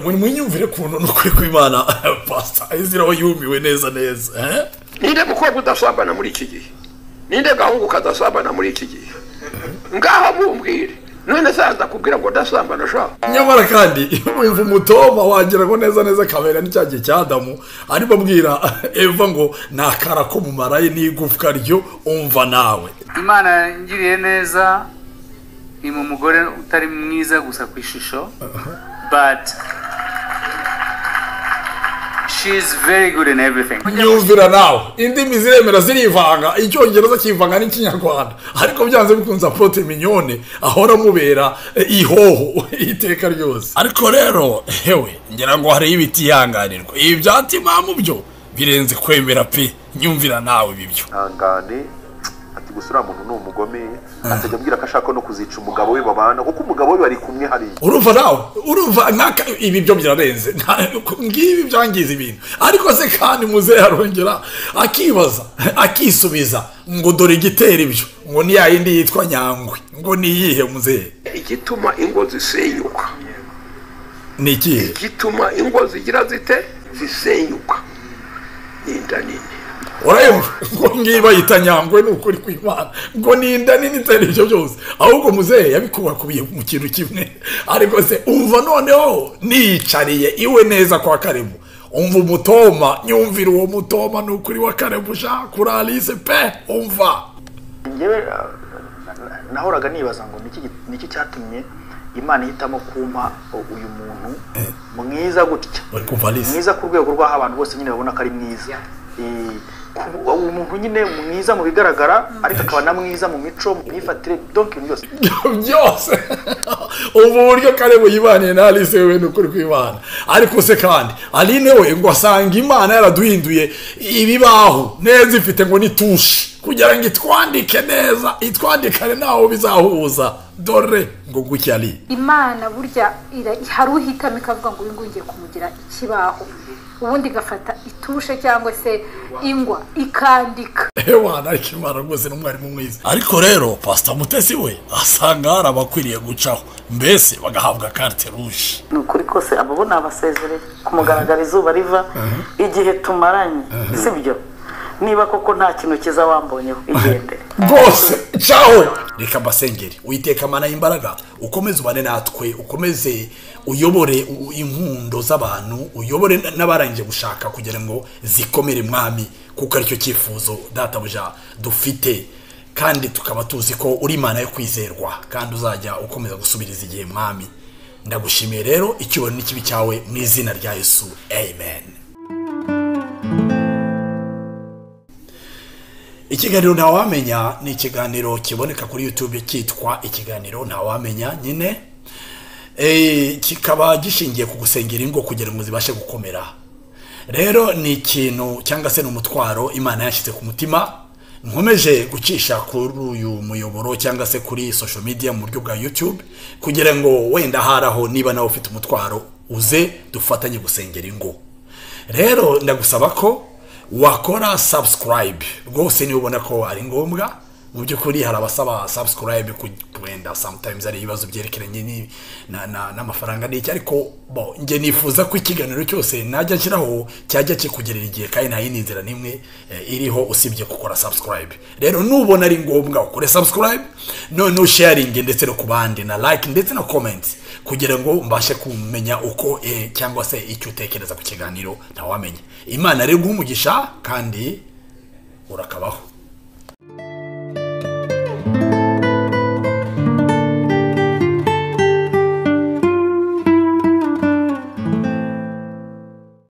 muri mu yumvire ukuntu nukuri kw'imana pasita ayiziraho yumiwe neza neza ninde mukobwa udasambana muri iki gihe ninde gahungu kadasambana muri iki gihe ngaho mumbwire none se ndakubwira ngo ndasambana ushaka nyamara kandi iyo umutoba wagira ngo neza neza kabera n'icya gihe cya adamu arimo abwira eva ngo ni akara ko mu maraye n'igufwa ryo umva nawe imana yangiriye neza ni mu mugore utari mwiza gusa ku ishusho but she is very good in everything nyumvira nawe indimi ziremera zirivanga icyongereza kivanga n'ikinyarwanda ariko byanze bikunze apote minyone ahora amubera eh, ihoho iteka ryose ariko rero hewe ngira ngo hariho ibiti yanganirwa ibi byatsi mpamu byo birenze kwemera pe nyumvira nawe bibyo ihangane ati gusa uriya muntu ni umugome atajya ambwira ko ashaka no kuzica umugabo we babana kuko umugabo we bari kumwe hariya urumva nawe urumva naka ibi byo birarenze Nta- ngibi byangiza ibintu ariko se kandi muzehe arongera akibaza akisubiza ngo dore igitera ibyo ngo ni ya yindi yitwa nyangwe ngo ni iyihe muzehe igituma ingo zisenyuka ni ikihe igituma ingo zigira zite zisenyuka ni inda nini urayumva ngo ngiyi bayita nyangwe ni ukuri kw'imana ngo ni inda nini itari ibyo byose ahubwo muzehe yabikubakubiye mu kintu kimwe ariko se umva noneho niyicariye iwe neza kwa karemu umva umutoma nyumvira uwo mutoma ni ukuri wa karemu sha kuri alice pe umva njyewe uh, nahoraga nibaza ngo niki gi- niki cyatumye imana ihitamo kumpa u- uyu muntu mwiza gutya bari kumva alice mwiza ku rwego rw'aho abantu bose nyine babona ko ari mwiza Eh, ku- uwo muntu nyine mwiza mu bigaragara ariko akaba na mwiza mu mico mu myifatire donc ibintu byose byose ubu buryo karemu yibaniye na alice we ni ukuri kw'imana ariko se kandi aline we ngo asanga imana yaraduhinduye ibibaho neza ifite ngo ni tushi kugira ngo itwandike neza itwandikane ntaho bizahuza dore ngo nguke ari imana burya ira- hari uhitamo ikavuga ngo uyu nguyu ngiye kumugira ikibaho ubundi igafata itushe cyangwa se ingwa ikandika ewana ariko imana rwose ni umwarimu mwiza ariko rero pasita mutesi we asanga hari abakwiriye gucaho mbese bagahabwa karte ruje ni ukuri kose abo bo ni abasezereye ku mugaragaro izuba riva igihe tumaranye si byo niba koko nta kintu cyiza wambonyeho igendere rwose cawe reka mbasengere witeka mana y'imbaraga ukomeze ubane natwe ukomeze uyobore u- inkundo z'abantu uyobore n- n'abarangije gushaka kugira ngo zikomere mwami kuko aricyo cyifuzo databuja dufite kandi tukaba tuzi ko uri imana yo kwizerwa kandi uzajya ukomeza gusubiriza igihe mwami ndagushimiye rero icyubahiro n'ikibi cyawe mu izina rya yesu amen ikiganiro ntawamenya ni ikiganiro kiboneka kuri youtube cyitwa ikiganiro ntawamenya nyine Eh, kikaba gishingiye ku gusengera ingo kugira ngo zibashe gukomera rero ni ikintu cyangwa se ni umutwaro imana yashyize ku mutima nkomeje gucisha kuri uyu muyoboro cyangwa se kuri social media mu buryo bwa youtube kugira ngo wenda haraho niba nawe ufite umutwaro uze dufatanye gusengera ingo rero ndagusaba ko wakora subscribe rwose niba ubona ko ari ngombwa mu by'ukuri hari abasaba subscribe ku- wenda sometimes ari ibibazo byerekeranye ni- na- na- n'amafaranga n'iki ariko bo njye nifuza ko ikiganiro cyose najya nshyiraho cyajya kikugerera igihe kandi nta yindi nzira n'imwe eh, iriho usibye gukora subscribe rero nubona ari ngombwa ukore subscribe noneho sharinge ndetse no ku bandi na like ndetse na comment kugira ngo mbashe kumenya uko eh, cyangwa se icyo utekereza ku kiganiro ntawamenya imana rero umugisha kandi urakabaho